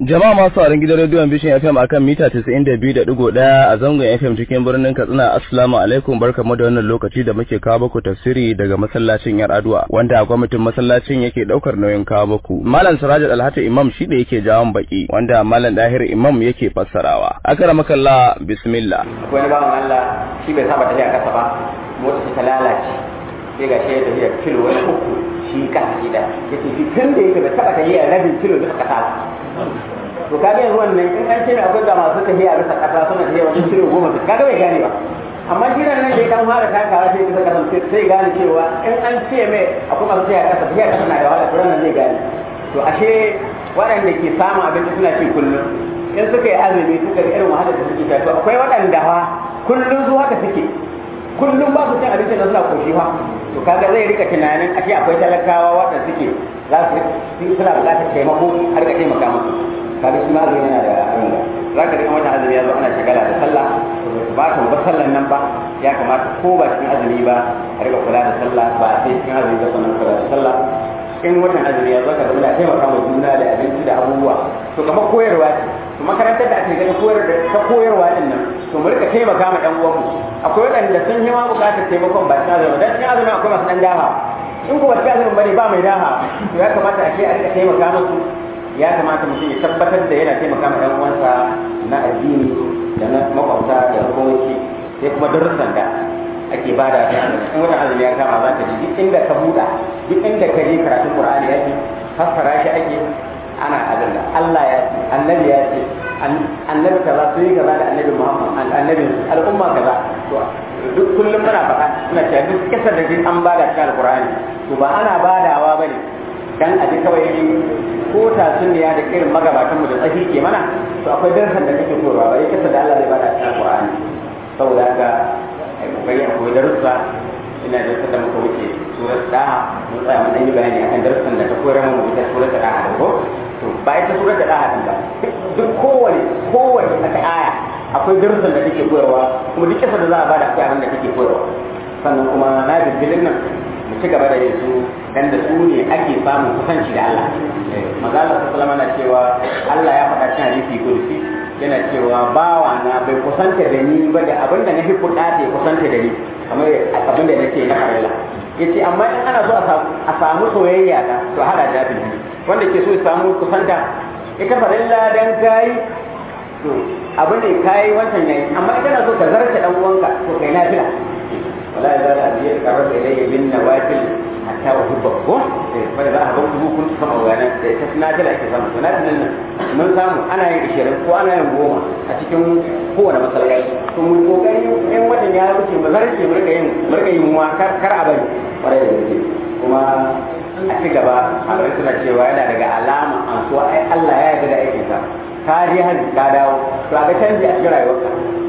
Jama'a masu sauraron gidan rediyon Bishin FM akan mita 92.1 a zangon FM cikin birnin Katsina Assalamu alaikum barkamu da wannan lokaci da muke kawo muku tafsiri daga masallacin Yar Adua wanda gwamnatin masallacin yake daukar nauyin kawo muku. Malam Sirajul Alhati Imam shi da yake jawon baki wanda Malam Dahir Imam yake fassarawa. Akramakallah bismillah. Akwai wani bawan Allah shi bai saba tafiya kasa ba motsa ta lalace sai ga shi da tafiya kilo wani uku shi kan gida yace shi tun da yake bai taba tafiya rabin kilo duka kasa to kaga yanzu wannan in an ce ne akwai ga masu tafiya bisa kasa suna tafiya wani kilo goma su kaga bai gane ba amma shi nan da ya kan fara takawa sai bisa kasa sai gane cewa in an ce mai akwai masu tafiya kasa tafiya kasa na da wahala to nan zai gane to ashe waɗanda ke samun abinci suna ci kullum in suka yi azumi suka ga irin wahalar da suke ta to akwai waɗanda fa kullum su haka suke kullum ba su cin abinci da suna koshi fa to kaga zai rika tunanin ashe akwai talakawa waɗanda suke za su suna buƙatar taimako har ka taimaka musu kaga shi ma azumi yana da abin da za ka rika wata azumi ya zo ana shagala da sallah ba ka ba sallan nan ba ya kamata ko ba cikin azumi ba a rika kula da sallah ba sai cikin azumi ba sannan kula da sallah in watan azumi ya zo ka zama da taimaka ma juna da abinci da abubuwa to kamar koyarwa ce to makarantar da ake gani koyar da ta koyarwa din nan to mu rika taimaka ma dan uwanmu akwai waɗanda sun yi ma buƙatar taimakon ba cikin azumi dan cikin azumi akwai masu dan daha in ko ba cikin azumi bane ba mai daha to ya kamata a ce a rika taimaka musu ya kamata mutum ya tabbatar da yana taimaka ma dan uwansa na addini da na makwabta da hukumomi sai kuma darussan da ake bada da in wata azumi ya kama za ka ji duk inda ka buɗa duk inda ka je karatun qur'ani yake fassara shi ake ana abin da Allah ya ce annabi ya ce annabi kaza sun yi kaza da annabi Muhammad annabi al'umma kaza to duk kullum muna faɗa muna cewa duk kisar da duk an bada cikin alqur'ani to ba ana badawa bane dan a ji kawai ko tatsuniya da irin magabatan mu da tsahi ke mana to akwai darasan da kake koyarwa ba kisar da Allah zai bada cikin alqur'ani saboda haka ai kokari akwai darussa ina da da muka wuce surat daha mun tsaya mun yi bayani akan darussan da ta koyar mu ita surat daha da ko to ba ita surat daha din ba duk kowane kowane aka aya akwai darussan da take koyarwa kuma duk kisa da za a bada akwai abin da take koyarwa sannan kuma na bibilin nan mu ci gaba da yin su dan da su ne ake samun kusanci da Allah maza Allah sallallahu alaihi cewa Allah ya faɗa cikin hadisi kudusi yana cewa bawa na bai kusanta da ni ba da abin da na fi kuɗa da kusanta da ni kamar abin da nake na farilla yace amma in ana so a samu soyayya ta to hada da bin wanda ke so ya samu kusanta ita farilla dan kai to abin da kai wancan yayi amma in kana so ka zarta dan uwanka to kai nafila wala ya zala biya karar da ilayya bin nawafil hatta wa hubba ko fa da a ban dubu kun sama wannan da ita nafila ake samu to nafilin nan mun samu ana yin 20 ko ana yin goma a cikin kowane masallaci to mun kokari in watan ya wuce mu zarce mu rika yin mu rika yin wa kar kar a bari kwarai da gaske kuma a ci gaba malamai suna cewa yana daga alama an so ai Allah ya yarda da aikin sa ka je hajji ka dawo to a ga canji a cikin rayuwarka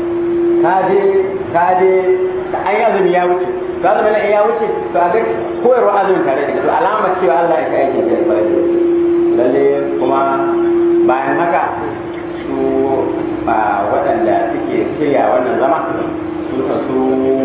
ka je ka je ka an azumi ya wuce to azumi na ya wuce to a ga koyarwa azumin tare da to alamar cewa Allah ya kai aikin sa kwarai da lalle kuma bayan haka su ba waɗanda suke shirya wannan zama su su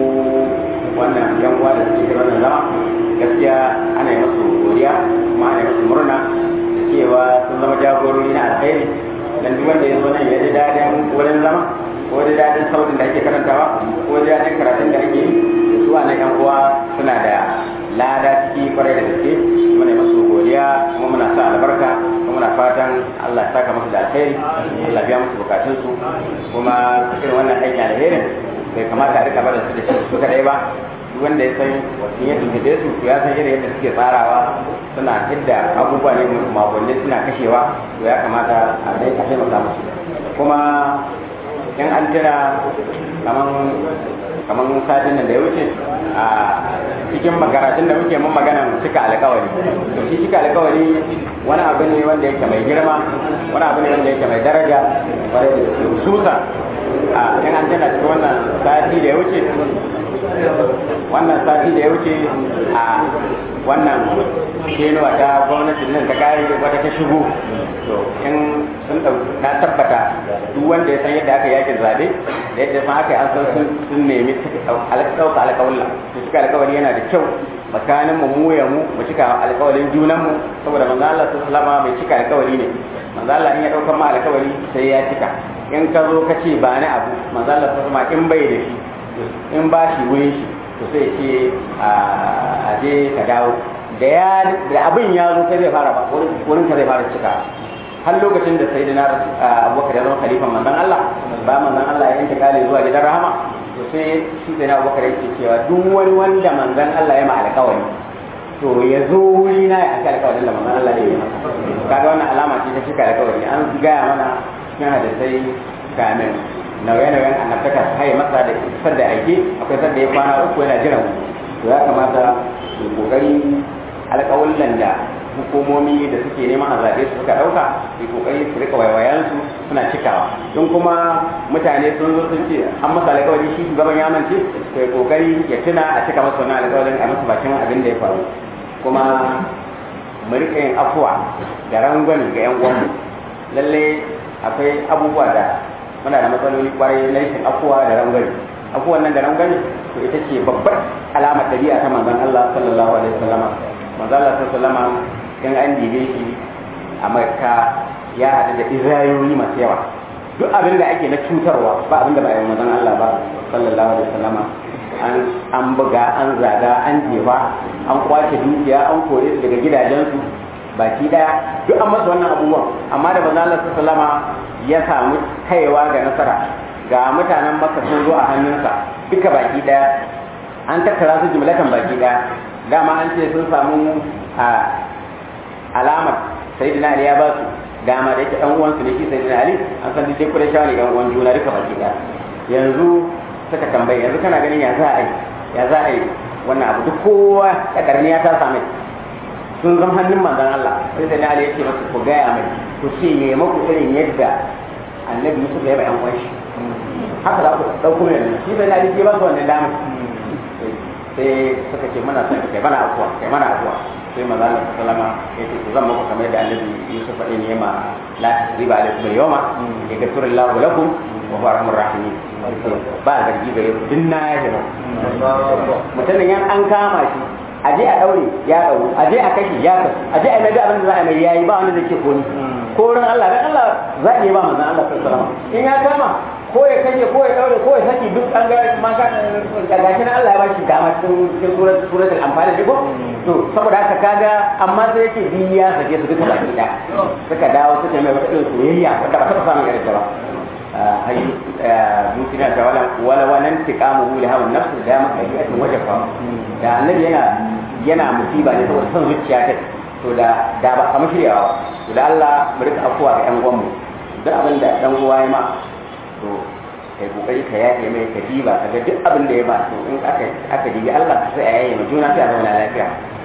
wannan yan uwa da suke wannan zama gaskiya ana yi musu godiya kuma ana yi musu murna da cewa sun zama jagorori na alkhairi dan duk wanda ya zo nan ya ji daɗin wurin zama ko da daɗin sautin da ake karantawa ko da daɗin karatun da ake yi su a nan yan uwa suna da lada ciki kwarai da gaske muna musu godiya kuma muna sa albarka kuma muna fatan Allah ya saka musu da alheri Allah biya musu bukatun su kuma irin wannan aikin alherin bai kamata a rika barin su da shi su kadai ba duk wanda ya san wasu yadda tuntube su to ya san irin yadda suke tsarawa suna hidda abubuwa ne makonni suna kashewa to ya kamata a dai a taimaka musu kuma in an tira kaman kamar satin nan da ya wuce a cikin makaratun da muke mun maganan cika alkawari to shi cika alkawari wani abu ne wanda yake mai girma wani abu ne wanda yake mai daraja wanda da hususa a in an tana cikin wannan sati da ya wuce wannan sati da ya wuce a wannan kenuwa ta gwamnatin nan ta kare wata ta shigo to in sun na tabbata duk wanda ya san yadda aka yakin zabe da yadda san aka yi an san sun nemi ɗauka alƙawalla to suka alƙawari yana da kyau tsakanin mu mu ya mu mu cika alƙawarin junan mu saboda manzo Allah sallallahu alaihi mai cika alƙawari ne manzo Allah in ya daukar ma alƙawari sai ya cika in ka zo ka ce ba ni abu manzo Allah sallallahu alaihi in bai da shi in ba shi wurin shi to sai ce a je ka dawo da ya da abin ya zo sai zai fara ba wurin ka zai fara cika har lokacin da sai dinar abubakar ya zama khalifan manzon Allah ba manzon Allah ya yanke kale zuwa gidan rahama to sai shi sai na abubakar yake cewa duk wani wanda manzon Allah ya ma alƙawari to ya zo wuri na ya aka alƙawarin da manzon Allah ya yi masa kaga wannan alama ce ta cika alƙawari an gaya mana cikin hadisai kamin nauye-nauyen annabtaka su haye masa da isar da aike akwai sanda ya kwana uku yana jiran to ya kamata su kokari alƙawullan da hukumomi da suke neman a zaɓe su suka ɗauka su kokari su rika waiwayansu suna cikawa don kuma mutane sun zo sun ce an masa alƙawari shi shugaban ya mance to ya kokari ya tuna a cika masa wannan alƙawarin a masa bakin abin da ya faru kuma mu rika yin afuwa da rangwani ga yan uwanmu lalle akwai abubuwa da muna da matsaloli kwarai na rashin afuwa da rangwani afuwan nan da rangwani to ita ce babbar alamar ɗabi'a ta manzon Allah sallallahu alaihi wasallama manzon Allah sallallahu alaihi wasallama in an dibe shi a Makka ya haɗu da izayoyi masu yawa duk abin da ake na cutarwa ba abin da ba yi manzon Allah ba sallallahu alaihi wasallama an an buga an zaga an jefa an kwace dukiya an kore su daga gidajensu baki daya duk an masa wannan abubuwan amma da manzon Allah sallallahu alaihi wasallama ya samu kaiwa ga nasara ga mutanen maka sun zo a hannunsa duka baki daya an tattara su jumlatan baki daya dama an ce sun samu a alamar sayyidina ali ya ba su dama da yake ɗan uwansu ne shi sayyidina ali an san duk kudin shawari ɗan uwan juna duka baki daya yanzu suka tambaye yanzu kana ganin ya za a yi ya za a yi wannan abu duk kowa kadarniya ta same sun zama hannun manzon Allah sai sai Ali ya ce masa ku gaya mai ku ce me maku irin yadda annabi Yusuf ya ba yan uwan shi haka za ku dauko mai shi sai Ali ya ba su wannan dama sai suka ce mana son kai mana afuwa kai mana afuwa sai manzon Allah sallama ya ce ku zan muku kamar yadda annabi Yusuf ya ne ma la tasriba alaikum al-yawma yaghfiru Allahu lakum wa huwa arhamur rahimin ba zargi gare ku dinna ya jira mutumin yan an kama shi aje a daure ya dauro aje a kashi ya kasu aje a mai abin da za a mai yayi ba wanda zai ce ko ni ko ran Allah dan Allah za iya ba manzon Allah sallallahu alaihi wasallam in ya kama ko ya kashe ko ya daure ko ya saki duk an ga ma ka gashi na Allah ya bashi dama cikin surat suratul anfal ne ko to saboda haka kaga amma sai yake bi ya sake su duka baki da suka dawo suka mai wata irin soyayya wanda ba ta samu irin ta ba hay mutuna ta wala wala wannan tiqamu li hawa nafs da ma hayyatin wajfa da annabi yana yana musiba ne saboda son zuciya ta to da da ba kamar shiryawa to da Allah mu rika afuwa ga yan uwan mu duk abin da dan uwa ya ma to kai kokari ka yaye mai ka diba kaga duk abin da ya ba to in aka aka dibi Allah sai a yaye mu juna sai a zauna lafiya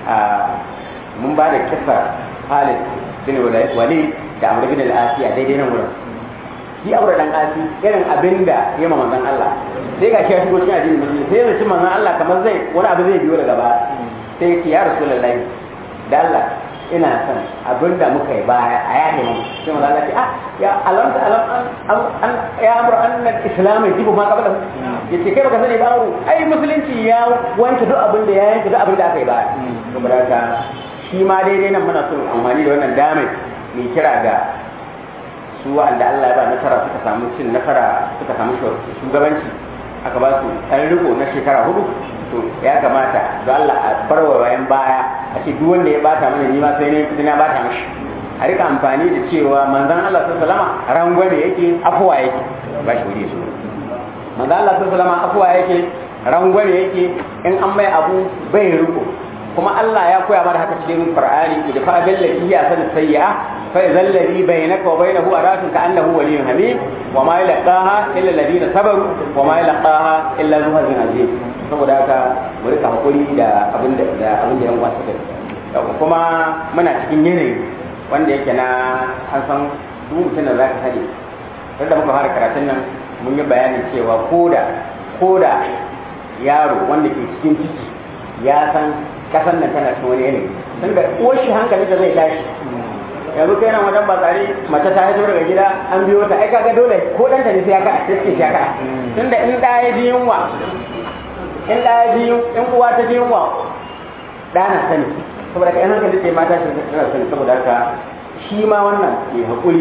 mun ba da kisa Khalid bin Walid da Amr bin al-Asiya daidai nan wurin shi aure dan asi irin abin da ya ma manzon Allah sai ga shi ya shigo cikin addinin musulmi sai ya ci manzon Allah kamar zai wani abu zai biyo daga baya sai ya ce ya rasulullahi da Allah ina son abin da muka yi baya a yaƙi mu sai manzon Allah ce ah ya alam ta alam an ya amru anna islam yajibu ma qabla yace kai baka sani ba amru ai musulunci ya wanke duk abin da ya yanke duk abin da aka yi baya saboda haka shi ma daidai nan muna son amfani da wannan damai mai kira ga su wa'anda Allah ya ba nasara suka samu cin nasara suka samu shugabanci aka ba su ɗan riko na shekara hudu to ya kamata da Allah a bar wa bayan baya a ce duk wanda ya bata mana ni ma sai ne kudi na bata mashi a rika amfani da cewa manzon Allah sallallahu alaihi wasallam rangwame yake afuwa yake ba shi wuri su manzon Allah sallallahu alaihi wasallam afuwa yake rangwame yake in an mai abu bai riko kuma Allah ya koya mana haka cikin Qur'ani da fa bil lati hiya san sayyi'a fa idhal ladhi bainaka wa bainahu adatun ka annahu waliyyun hamim wa ma yalqaha illa alladhina sabaru wa ma yalqaha illa zu hazin azim saboda haka mu rika hakuri da abin da da abin da yan uwa suka kuma muna cikin yanayi wanda yake na an san duk mutum da zaka sani da muka fara karatun nan mun yi bayanin cewa koda koda yaro wanda ke cikin ciki ya san kasan nan tana cikin wani yanayi tun da uwar shi hankali da zai tashi yanzu kai nan wajen batsari mace ta haifar daga gida an biyo ta ai kaga dole ko dan ta ne sai ya kada sai ya kada tun da in da ya ji yunwa in da ya ji in uwa ta ji yunwa ɗana sani saboda ka yan hankali ce mata shi tana sani saboda haka shi ma wannan ke haƙuri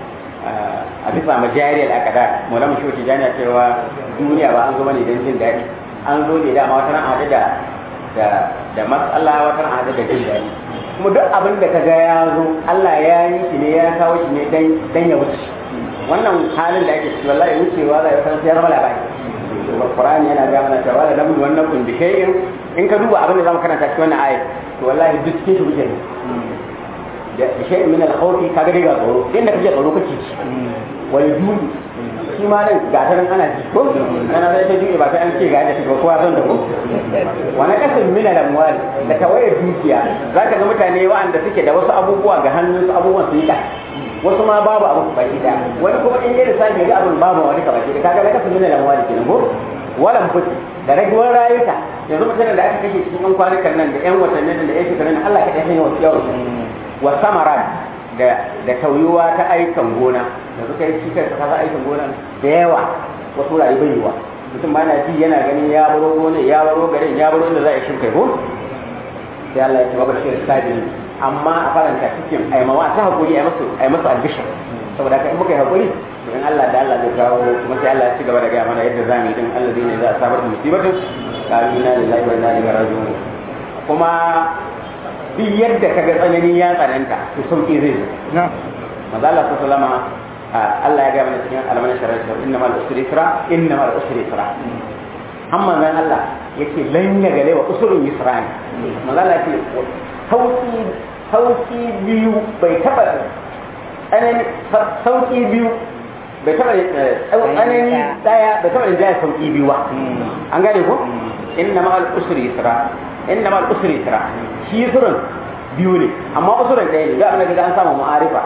a bisa majariyar akada mola mu shi jami'a cewa duniya ba an zo bane don jin daɗi an zo ne dama wata ran haɗu da da da matsala wata ran haɗu da jin daɗi kuma duk abin da ka ga ya zo Allah ya yi shi ne ya kawo shi ne dan ya wuce wannan halin da ake ciki wallahi wucewa zai san sai ya zama labari Qur'ani yana ga mana cewa la nabu wannan kun bi shay'in in ka duba abin da zamu karanta cikin wannan ayat to wallahi duk cikin shi wuce ne da shay'in min al-khawfi kaga dai ga tsoro inda kake tsoro kake ci wal judi shi ma nan ga ta nan ana ji ko ana zai ta juye ba sai an ce ga yadda shiga kowa zan da ko wani kasan min al-amwal da tawaye dukiya zaka ga mutane wa'anda suke da wasu abubuwa ga hannun su abubuwan su yi ka wasu ma babu abu baki da wani kuma in yi lissafi ga abin babu wani baki da kaga na kasan min al-amwal kenan ko walan futi da raguwar rayuka yanzu mutanen da aka kashe cikin yan kwanukan nan da yan watannin da yan shekarun Allah ka ɗaya yawan yawan wa samaran da da tauyuwa ta aikan gona da suka yi cikar ta kaza aikan gona da yawa wasu rayu bai yiwa mutum ba na ji yana ganin ya baro gona ya baro garin ya baro inda za a yi shirka ko sai Allah ya ce babar shirin sabin amma a faranta cikin aimawa ta hakuri ai masu ai masu albishir saboda haka in muka yi hakuri to in Allah da Allah zai kawo kuma sai Allah ya ci gaba da gaya mana yadda zamu yi din Allah zai ne za a sabar da musibatin kalu na lillahi wa inna ilaihi raji'un kuma duk yadda ka ga tsanani ya tsananta to sauki zai zo maza Allah ta salama Allah ya ga mana cikin almanin shari'a inna mal usri yusra inna mal usri yusra amma nan Allah yake lan ya gale wa usrun yusra ne maza Allah yake sauki sauki biyu bai taba tsanani sauki biyu bai taba tsanani daya bai taba jaya sauki biyu ba an gane ko inna mal usri yusra inna mal usri yusra shi yusrun biyu ne amma usurin ɗaya ne za a ga an samu ma'arifa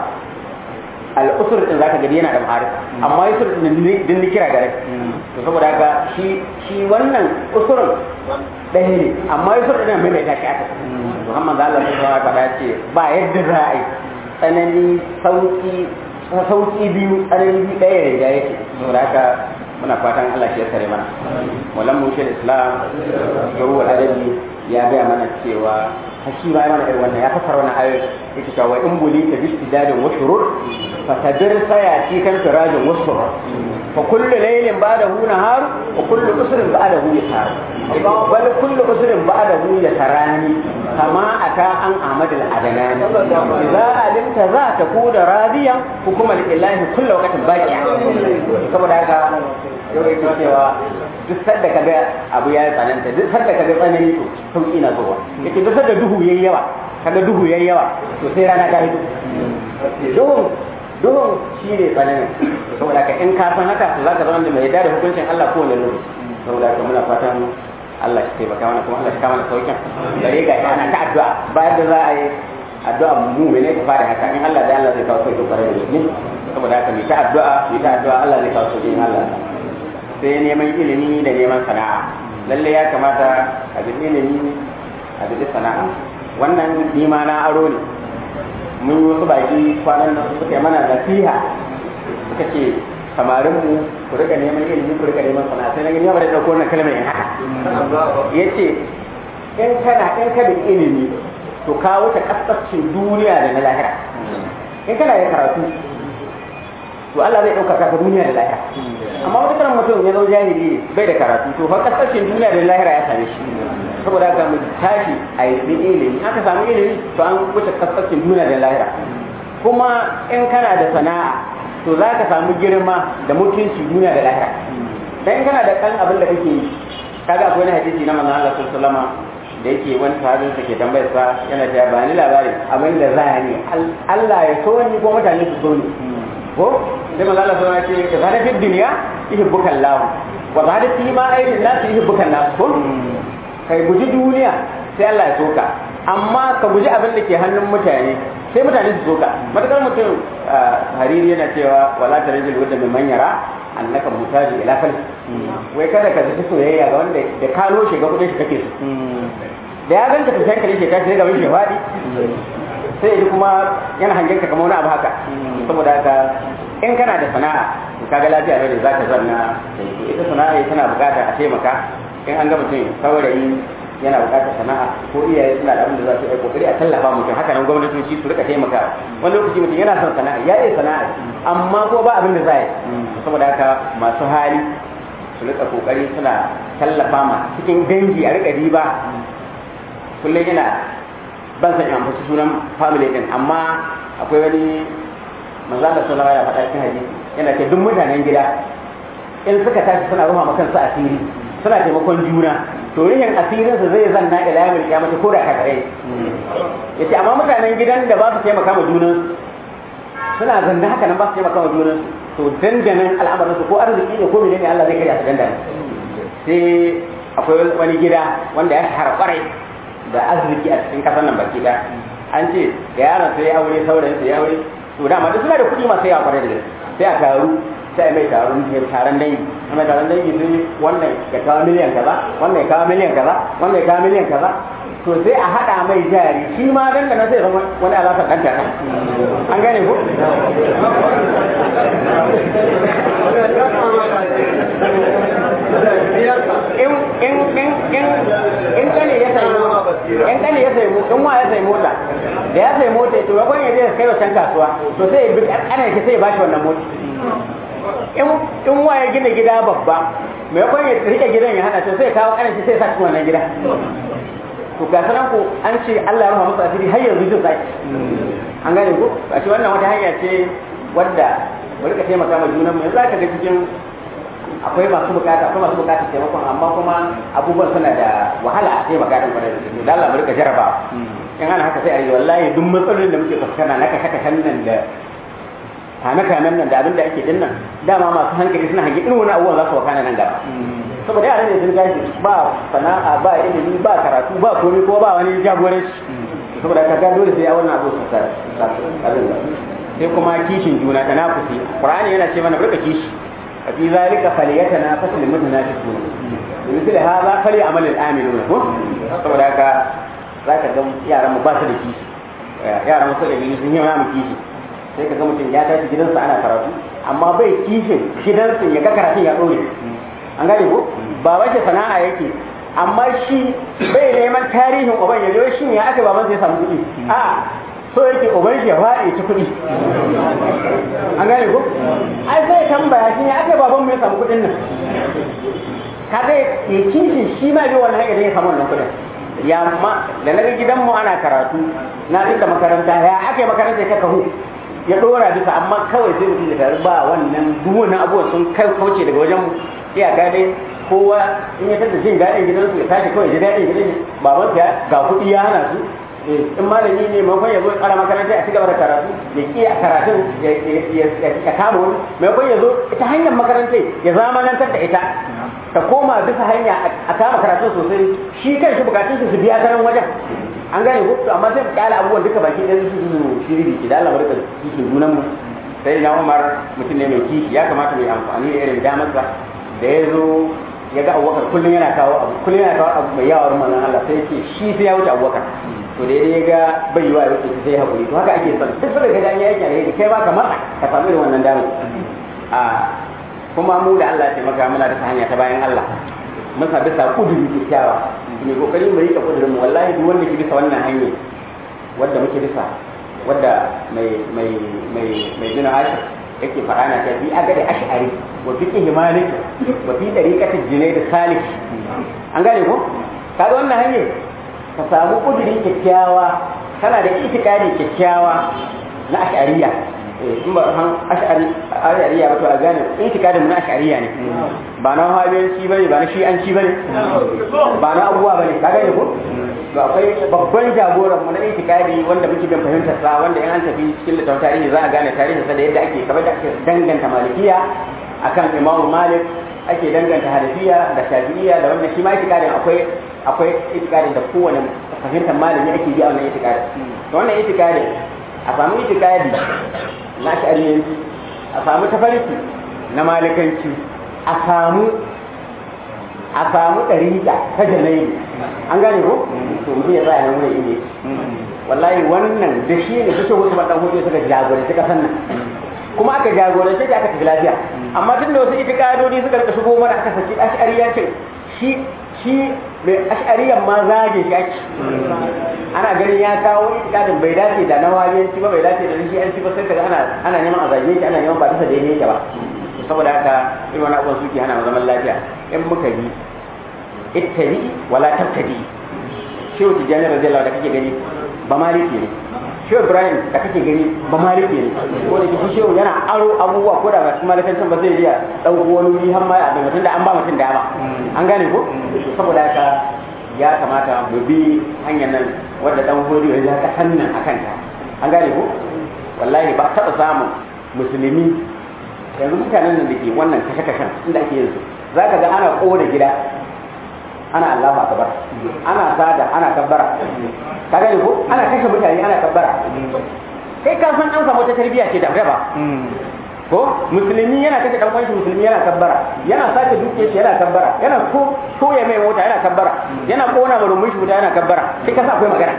al-usur din zaka gani yana da ma'arifa amma yusur din din ni kira gare to saboda haka shi shi wannan usurin ɗaya ne amma yusur din mai mai tashi aka Muhammad Allah ya faɗa ce ba yadda za a yi tsanani sauki sauki biyu tsanani biyu ɗaya ne da yake saboda haka muna fatan Allah shi ya sare mana wallan mu shi Islam yau adabi ya gaya mana cewa shi ma mana irin wannan ya fasara wannan ayoyi yake cewa in buli ta bi istidadin wa shurur fa tadir sayati kan firajin wa surur fa kullu laylin ba'dahu nahar wa kullu usrin ba'dahu yasar bal kullu usrin ba'dahu yasarani kama ata an ahmad al adnani idza alimta za ta kuda radiya hukuma lillahi kullu waqtin baqiya saboda haka yau yake cewa duk sadda kaga abu ya tsananta duk sadda kaga tsanani to sauki na zuwa yake duk sadda duhu yayi yawa kaga duhu yayi yawa to sai rana ta hito duhun duhun shi ne tsanani saboda ka in ka san haka to zaka zama da mai da hukuncin Allah ko wani lokaci saboda ka muna fatan Allah shi taimaka mana kuma Allah shi kama da saukin gare ga ana ta addu'a bayan da za a yi addu'a mu ne ka fara haka in Allah da Allah zai kawo sauki kwarai da gaske saboda haka mu ta addu'a mu ta addu'a Allah zai kawo sauki in Allah sai neman ilimi da neman sana'a lalle ya kamata a bi ilimi a bi sana'a wannan nima na aro ne mun yi wasu baki kwanan nan suka yi mana nasiha suka ce samarin mu ku rika neman ilimi ku rika neman sana'a sai na gani ba da dauko wannan kalmar in haka yace in kana in ka da ilimi to ka wuce kasascin duniya da na lahira in kana da karatu to Allah zai ɗaukaka ka duniya da lahira amma wata karan mutum ya zo jahili bai da karatu to fa kasashen duniya da lahira ya same shi saboda haka mu tashi a yi ilimi aka samu ilimi to an wuce kasashen duniya da lahira kuma in kana da sana'a to za ka samu girma da mutunci duniya da lahira dan kana da kan abin da kake yi kaga akwai wani hadisi na manzon Allah sallallahu alaihi wasallam da yake wani sahabin sa ke tambayar sa yana cewa ba ni labarin abin da za ni Allah ya so ni ko mutane su so ni ko sai manzo Allah sai ce ka zada fi dunya yuhibbuka Allah wa zada fi ma aidin nas yuhibbuka nas ko kai guji duniya sai Allah ya soka amma ka guji abin da ke hannun mutane sai mutane su soka matakar mutum hariri yana cewa wala tarjil wadda min manyara annaka mutaji ila fal wai kada ka zaci soyayya ga wanda da ka lo shiga kudin shi kake so da ya ganta ka sai kare shi ka sai ga wani fadi sai ya kuma yana hangen ka kamar wani abu haka saboda haka in kana da sana'a to kaga lafiya ne da zaka zanna ita sana'a tana bukata a taimaka in an ga mutum saurayi yana bukatar sana'a ko iyaye suna da abin da za su yi kokari a tallafa mutum haka nan gwamnatoci su rika taimaka wani lokaci mutum yana son sana'a ya iya sana'a amma ko ba abin da za yi saboda haka masu hali su rika kokari suna tallafa ma cikin dangi a rika riba kullum yana ban san yan fasu sunan family din amma akwai wani manzo Allah sallallahu alaihi wasallam ya faɗa cikin hadisi yana ce duk mutanen gida in suka tashi suna ruha ma kansu asiri suna taimakon juna to rihin asirin su zai zanna ila yawmil qiyamah ko da kakare yace amma mutanen gidan da ba su taimaka ma junan suna zanna haka nan ba su taimaka ma junan to dandanan al'amarin su ko arziki ne ko menene Allah zai karya su dandana sai akwai wani gida wanda ya shahara kwarai da arziki a cikin kasar nan baki da an ce da yaron sai ya aure saurayin sai ya aure to dama duk suna da kuɗi masu yawa kwarai da gaske sai a taru sai mai taron taron dangi mai taron dangi sai wannan ya kawo miliyan kaza wannan ya kawo miliyan kaza wannan ya kawo miliyan kaza to sai a hada mai jari shi ma dan da na sai zama wani alaƙa dan ta an gane ko in in in in in kane ya sai in kane ya sai in wa ya sai mota da ya sai mota to yakon ya je kai wancan kasuwa to sai ya bi ana ke sai ya bashi wannan mota in wa ya gina gida babba mai yakon ya rike gidan ya hana to sai kawo kanan sai ya sa cikin wannan gida to ga sanan ku an ce Allah ya rahama musu asiri har yanzu jin sai an gane ku a ce wannan wata hanya ce wadda mu rika taimaka ma junan mu yanzu aka ga cikin akwai masu bukata akwai masu bukata taimakon amma kuma abubuwan suna da wahala a taimaka din kwarai da gaske da Allah mu rika jaraba in ana haka sai a yi wallahi duk matsalolin da muke fuskanta na kashe kashen nan da kame kamen nan da abin da ake dinnan dama masu hankali suna hangi irin wani abubuwan za su wakana nan gaba saboda yara ne sun gashi ba sana'a ba ilimi ba karatu ba komai ko ba wani jagoranci saboda ka ga dole sai ya wannan abu su sai kuma kishin juna da nafusi qur'ani yana ce mana burka kishi a fi zalika falyatana fasil mutanafisun misali hadha fali amal al-amiluna ko saboda haka zaka ga yaran mu ba su da kishi yaran mu su da sun yi mu kishi sai ka ga mutum ya tashi gidansa ana karatu amma bai kishin gidansa ya ga karatun ya dore an gane ko ba wace sana'a yake amma shi bai neman tarihin uban ya zo shi ya aka baban sai samu kuɗi a so yake uban shi ya faɗi ci kuɗi an gane ko ai sai tambaya shi ya aka baban mu ya samu kuɗin nan ka zai ya kishin shi ma bi wannan hanyar ya samu wannan kuɗin ya ma da na gidanmu ana karatu na duka makaranta ya ake makaranta ya kahu ya dora bisa amma kawai sai mutum da taru ba wannan duk wannan abubuwan sun kai kauce daga wajen mu iyaka dai kowa in ya tada jin daɗin gidansu ya tashi kawai ji daɗin gidan baban ya ga kuɗi ya hana su in malami ne maimakon ya zo ƙara makaranta a cigaba da karatu ya ƙi a karatun ya kama wani maimakon ya zo ita hanyar makarantai ya zamanantar da ita ta koma bisa hanya a kama karatun sosai shi kan shi bukatun su biya ta nan wajen an gane ko to amma sai mu kyale abubuwan duka baki ɗaya su su shiri ki da Allah barka kishin junan mu sai na Umar mutum ne mai kishi ya kamata mu yi amfani da irin damarsa da ya zo ya ga Abubakar kullum yana kawo abu kullum yana kawo abu mai yawa manzon Allah sai yake shi sai ya wuce Abubakar to da ya ga bai yiwa ya wuce sai ya hakuri to haka ake son duk da ga ya yake alheri kai ba ka matsa ka samu irin wannan damar a kuma mu da Allah ya taimaka muna da hanya ta bayan Allah mun sa bisa kuduri kyakkyawa mai kokari mu rika kudurin mu wallahi duk wanda ke bisa wannan hanyar wanda muke bisa wanda mai mai mai mai bin ashir yake fara na ta bi agade ash'ari wa fiqh malik wa fi tariqati junayd salih an gane ko kaga wannan hanyar ka samu kuduri kyakkyawa kana da itikadi kyakkyawa na ash'ariya in ba han ash'ariya ba to a gane itikadin mu na ash'ariya ne ba na habiyanci bane ba na shi'anci bane ba na abubuwa bane ka gane ko to akwai babban jagoran mu na itikadi wanda muke bin fahimtar sa wanda in an tafi cikin littafin tarihi za a gane tarihin sa da yadda ake kamar da ake danganta malikiya akan imamu malik ake danganta hanafiya da shafi'iyya da wannan shi ma itikadin akwai akwai itikadin da kowane fahimtar malami ake bi a wannan itikadin to wannan itikadin a samu itikadi na shari'anci a samu tafarki na malikanci a samu a samu ɗariƙa ta janayi an gane ko to mutum ya tsaya nan wurin ne wallahi wannan da shi ne suke wasu maɗan hudu suka jagoranci ƙasar nan kuma aka jagorance ta aka tafi lafiya amma tun da wasu itikadodi suka rika shigo mana aka saki ash'ariyancin shi shi mai ash'ariyan ma zage shi ake ana ganin ya kawo itikadin bai dace da na wajiyanci ba bai dace da shi an ci ba sai kaga ana ana neman a zage shi ana neman ba bisa daidai yake ba saboda haka irin wani abubuwan suke hana zaman lafiya in muka bi ittabi wala tabtadi shehu tijjani radiyallahu da kake gani ba maliki ne shehu ibrahim da kake gani ba maliki ne ko da kishi shehu yana aro abubuwa ko da ba su malikancin ba zai iya ɗauko wani wuri har ma a mutum da an ba mutum dama an gane ko saboda haka ya kamata mu bi hanyar nan wadda dan hori ya ka hannan a kanta an gane ko wallahi ba taɓa samun musulmi yanzu mutanen nan da ke wannan kashe-kashen inda ake yin su za ka ga ana ƙona gida ana Allahu akbar ana sada ana kabbara ka gane ko ana kashe mutane ana kabbara kai ka san an samu wata tarbiyya ce da ba ko musulmi yana kashe dan kwanci musulmi yana kabbara yana sake duke shi yana kabbara yana ko koya mai mota yana kabbara yana kona marumin shi yana kabbara sai ka sa akwai magana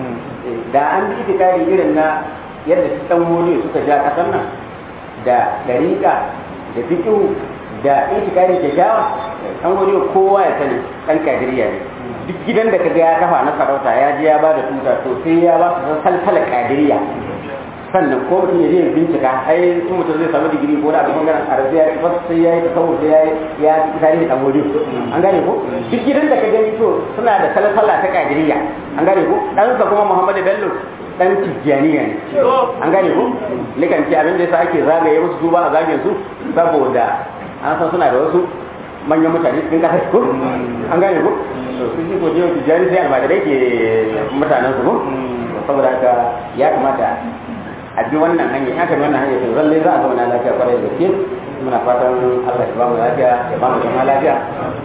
da an bi itikari irin na yadda su dan wuri suka ja kasan nan da dariƙa da fiqhu da itikari da shawa an wuri kowa ya sani dan kadiriya ne duk gidan da kaga ya kafa na sarauta ya je ya ba da tuta to sai ya ba su salsala kadiriya sannan ko mutum ya je ya bincika ai in mutum zai samu digiri ko da abin bangaren arabiya ya fasa sai ya yi tasawuf sai ya yi ya tarihi dan wuri an gane ko duk gidan da ka gani to suna da salsala ta kadiriya an gane ko dan sa kuma Muhammadu Bello dan tijjaniya ne an gane ko nikan ce abin da yasa ake zagaye musu su ba a zagayen su saboda an san suna da wasu manyan mutane cikin kasar ko an gane ko to su shi ko jiyo tijjani sai almajirai ke mutanen su ko saboda haka ya kamata a bi wannan hanya ya kan wannan hanya to lallai za a zama na lafiya kwarai da gaske muna fatan Allah ya ba mu lafiya ya ba mu zama lafiya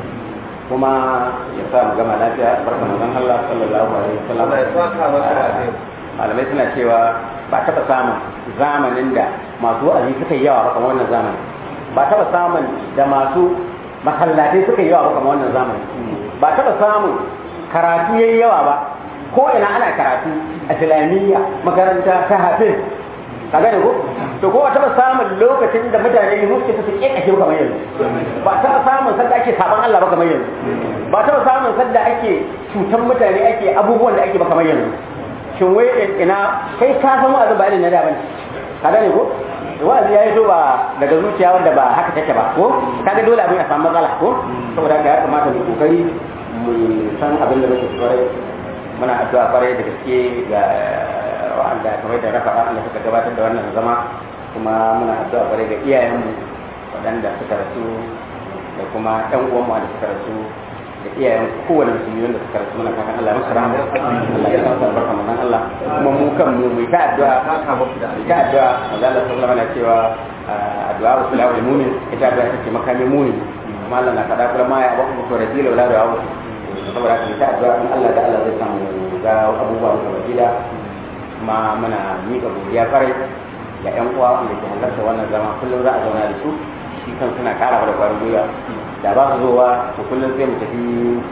kuma ya sa mu gama lafiya barka manzon Allah sallallahu alaihi wasallam malamai suna cewa ba taɓa samun zamanin da masu wa'azi suka yi yawa ba kamar wannan zamanin ba taɓa samun da masu masallatai suka yi yawa ba kamar wannan zamanin ba taɓa samun karatu yayi yawa ba ko ina ana karatu a islamiyya makaranta ta hafiz ka gane ko to ko ba taɓa samun lokacin da mutane ne suke su kekashe kamar yanzu ba taɓa samun sanda ake saban Allah ba kamar yanzu ba taɓa samun sanda ake cutan mutane ake abubuwan da ake ba kamar yanzu shin wai ina kai ka san wa'azin ba irin na da bane ka gane ko wa'azi ya yi so ba daga zuciya wanda ba haka take ba ko kaga dole abin ya samu matsala ko saboda haka ya kamata mu kokari mu san abin da muke kwarai muna addu'a kwarai da gaske ga wa'anda kamar da rafa wa'anda suka gabatar da wannan zama kuma muna addu'a kwarai ga iyayenmu waɗanda suka rasu da kuma ɗan uwanmu da suka rasu da iyayen kowane musulmi wanda suka rasu muna fatan Allah musu rahama Allah ya sa su albarka manzon Allah kuma mu kan mu mu ta addu'a ta addu'a manzo Allah sallallahu alaihi cewa addu'a wa sallahu lil mu'min ita addu'a take makamin mu'min kuma Allah na kada kula ma ya ba ku to rabbil wala da wa saboda haka ta addu'a in Allah da Allah zai samu ga abubuwa mu kamar gida kuma muna miƙa godiya farai ga ƴan uwa wanda ke halarta wannan zama kullum za a zauna da su shi kan suna ƙara da ƙwarin gwiwa da ba su zowa to kullum sai mu tafi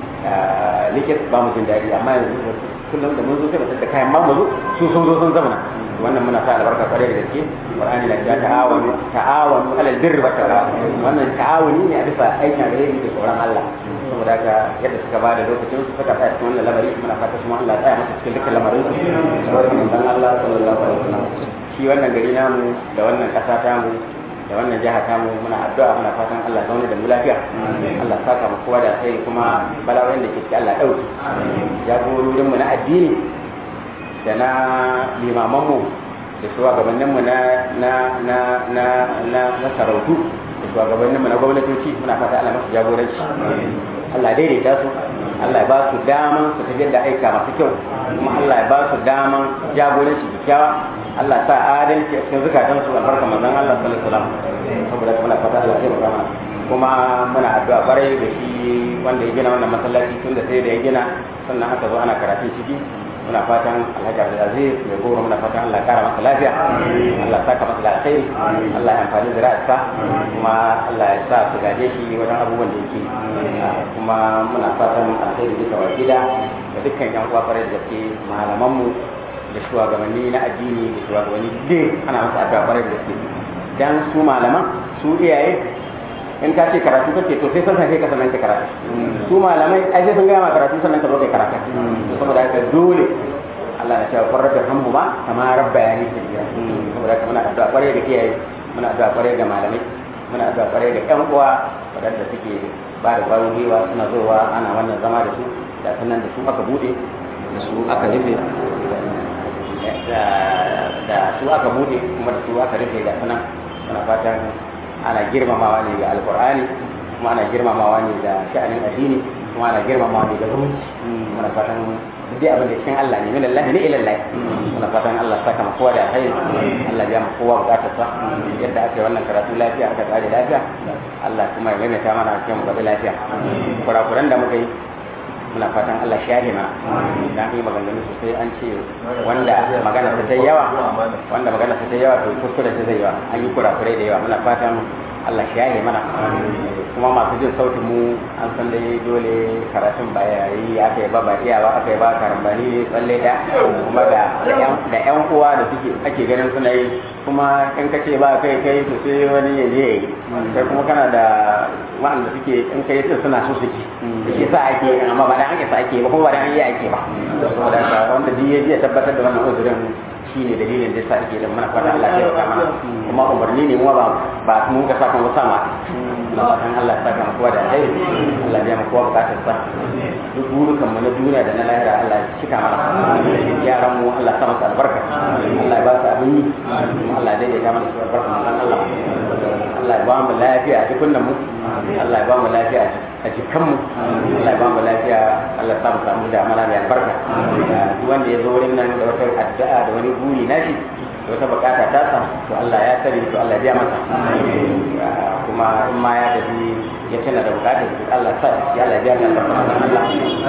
likit ba mu jin daɗi amma yanzu kullum da mun zo sai mu da kayan ma mu zo su sun zo sun zama wannan muna sa albarka kwarai da gaske qur'ani na cewa ta'awanu ta'awanu alal birri wa taqwa wannan ta'awuni ne a bisa aikin alheri da tsoron Allah saboda haka yadda suka bada lokacin su suka tsaya cikin wannan lamari muna fata kuma Allah ya tsaya masa cikin dukkan lamarin su saboda manzon Allah sallallahu alaihi wasallam shi wannan gari namu da wannan ƙasa tamu da wannan jiha tamu muna addu'a muna fatan Allah zaune da mu lafiya Allah saka mu kowa da sai kuma bala'o'in da ke ciki Allah dauki jagororin mu na addini da na limaman mu da shugabannin mu na na na na na na sarautu da shugabannin mu na gwamnatoci muna fata Allah masu jagoranci Allah daidaita su Allah ya ba su daman su tafiyar da aika masu kyau kuma Allah ya ba su daman jagoranci kyakkyawa Allah sa adalci a cikin zukatan su albarka manzon Allah sallallahu alaihi wasallam saboda muna fata Allah ya baka kuma muna addu'a kwarai da shi wanda ya gina wannan masallaci tun da sai da ya gina sannan aka zo ana karatun ciki muna fatan Alhaji Abdulaziz ya goro muna fatan Allah ya kara masa lafiya Allah saka masa da alkhairi Allah ya amfani da ra'asa kuma Allah ya sa su gaje shi wajen abubuwan da yake kuma muna fatan alkhairi duka wa gida da dukkan yan uwa kwarai da gaske malamanmu da shugabanni na addini da shugabanni dai ana masa addu'a kwarai da gaske dan su malaman su iyaye in ka ce karatu kake to sai san sai ka sanan ka karatu su malamai ai sai sun gaya ma karatu sannan ka zo kai karatu saboda haka dole Allah ya ce farar da hammu ma kama rabba ya nisa gida saboda haka muna addu'a kwarai da iyaye muna addu'a kwarai da malamai muna addu'a kwarai da ƴan uwa waɗanda suke ba da ƙwarin gwiwa suna zowa ana wannan zama da su da sannan da su aka bude da su aka rufe da su aka bude kuma da su aka rufe da sanan muna fatan ana girmamawa ne ga alkur'ani kuma ana girmamawa ne da sha'anin addini kuma ana girmamawa ne da zumunci muna fatan duk abin da cikin Allah ne min Allah ne ila Allah muna fatan Allah saka mu kowa da alheri Allah ya mu kowa bukatar sa yadda aka yi wannan karatu lafiya aka tsare lafiya Allah kuma ya maimaita mana cikin mu lafiya kurakuran da muka yi muna fatan Allah share mana dan yi maganganu sosai an ce wanda magana ta tai yawa wanda magana ta tai yawa to kuskure ta zai yawa an yi kurakurai da yawa muna fatan Allah share mana kuma masu jin sautin mu an san dai dole karatun ba yayi aka yi ba ba iya ba aka yi ba karambani tsalle da kuma da da yan uwa da suke ake ganin suna yi kuma in ka ce ba kai kai to sai wani ya je yi kai kuma kana da wa'anda suke in kai sai suna so su ci shi sa ake amma ba dan ake sa ake ba kuma ba dan yi ake ba saboda haka wanda duk ya je tabbatar da wannan uzurin shi ne dalilin da sa ake da mana fata Allah ya saka mana kuma umarni ne mu ba ba mun ga saka mu sama na fatan Allah ya saka mu kowa da alheri Allah ya mu kowa bukatar sa duk burukan mu na duniya da na lahira Allah ya cika mana yaran mu Allah ya sa masa albarka Allah ya ba su abin yi Allah ya daidaita mana su albarka manzon Allah Allah ya ba mu lafiya a jikunan mu Allah ya ba mu lafiya a jikanmu Allah ya ba mu lafiya Allah ya samu samu da amala mai albarka duk wanda ya zo wurin nan da wata addu'a da wani buri nashi da wata bukata ta sa to Allah ya sani to Allah ya biya masa kuma in ma ya tafi ya tana da bukatar su Allah sa ya Allah ya biya masa Allah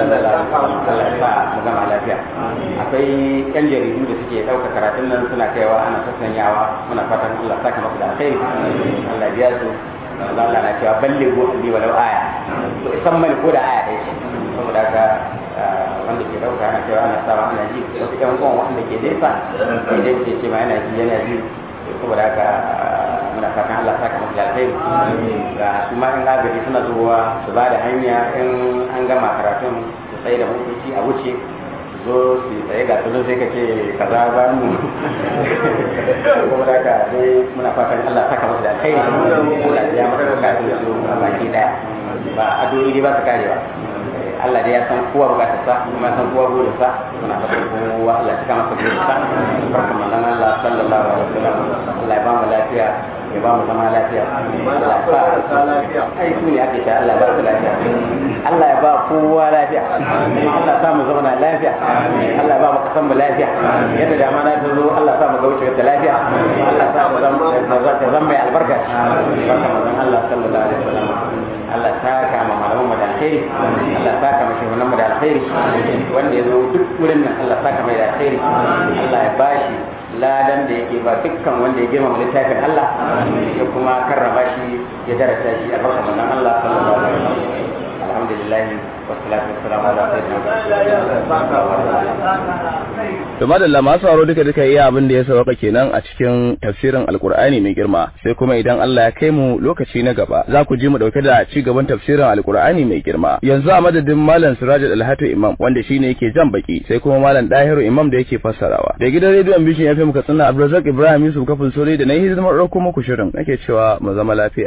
Allah ya sa mu gama lafiya akwai yan jaridu da suke ɗauka karatun nan suna kaiwa ana sassanyawa muna fatan Allah saka masa da alkhairi Allah ya biya su Allah na cewa balle go bi walau aya to isan mai ko da aya ɗaya ce saboda haka wanda ke dauka ana cewa ana sawa ana ji wasu ƴan uwan wanda ke nesa idan ke ce ma yana ji yana ji saboda haka muna fatan Allah saka masa da alkhairi ga su ma in agaji suna zuwa su ba da hanya in an gama karatun su tsaye da motoci a wuce zo su tsaye ga tunan sai ka ce kaza ba mu kuma da ka dai muna fatan Allah saka masa da alkhairi Allah ya masa bukatun su a baki daya ba addu'o'i ba su karewa Allah dai ya san kowa bukatar sa kuma ya san kowa burin sa muna fatan kowa Allah ya saka masa burin sa barkan manzon Allah sallallahu alaihi wasallam Allah ya ba mu lafiya ya ba mu zama lafiya Allah ya ba lafiya ai su ne ake ta Allah ya ba su lafiya Allah ya ba kowa lafiya Allah ya sa mu zauna lafiya Allah ya ba mu kasan mu lafiya yadda da mana ta zo Allah ya sa mu ga wuce ta lafiya Allah ya sa mu zama ta zama mai albarka barka manzon Allah sallallahu alaihi wasallam Allah ta kama malaman mu da alkhairi Allah ta kama shugaban mu da alkhairi wanda ya zo duk wurin nan Allah ta kama da alkhairi Allah ya bashi ladan da yake ba dukkan wanda ya girmama littafin Allah ya kuma karrama shi ya darasa shi a barka manzon Allah sallallahu alaihi wasallam alhamdulillah wassalatu wassalamu ala sayyidina To madalla masu sauraro duka duka iya abin da ya sauka kenan a cikin tafsirin Alkur'ani mai girma sai kuma idan Allah ya kai mu lokaci na gaba za ku ji mu dauke da ci gaban tafsirin Alkur'ani mai girma yanzu a madadin Malam Siraj Alhatu Imam wanda shine yake jan baki sai kuma Malam Dahiru Imam da yake fassarawa da gidan rediyon Bishin FM Katsina Abdulrazak Ibrahim Yusuf kafin sore da na yi hidimar ɗauko muku shirin nake cewa mu zama lafiya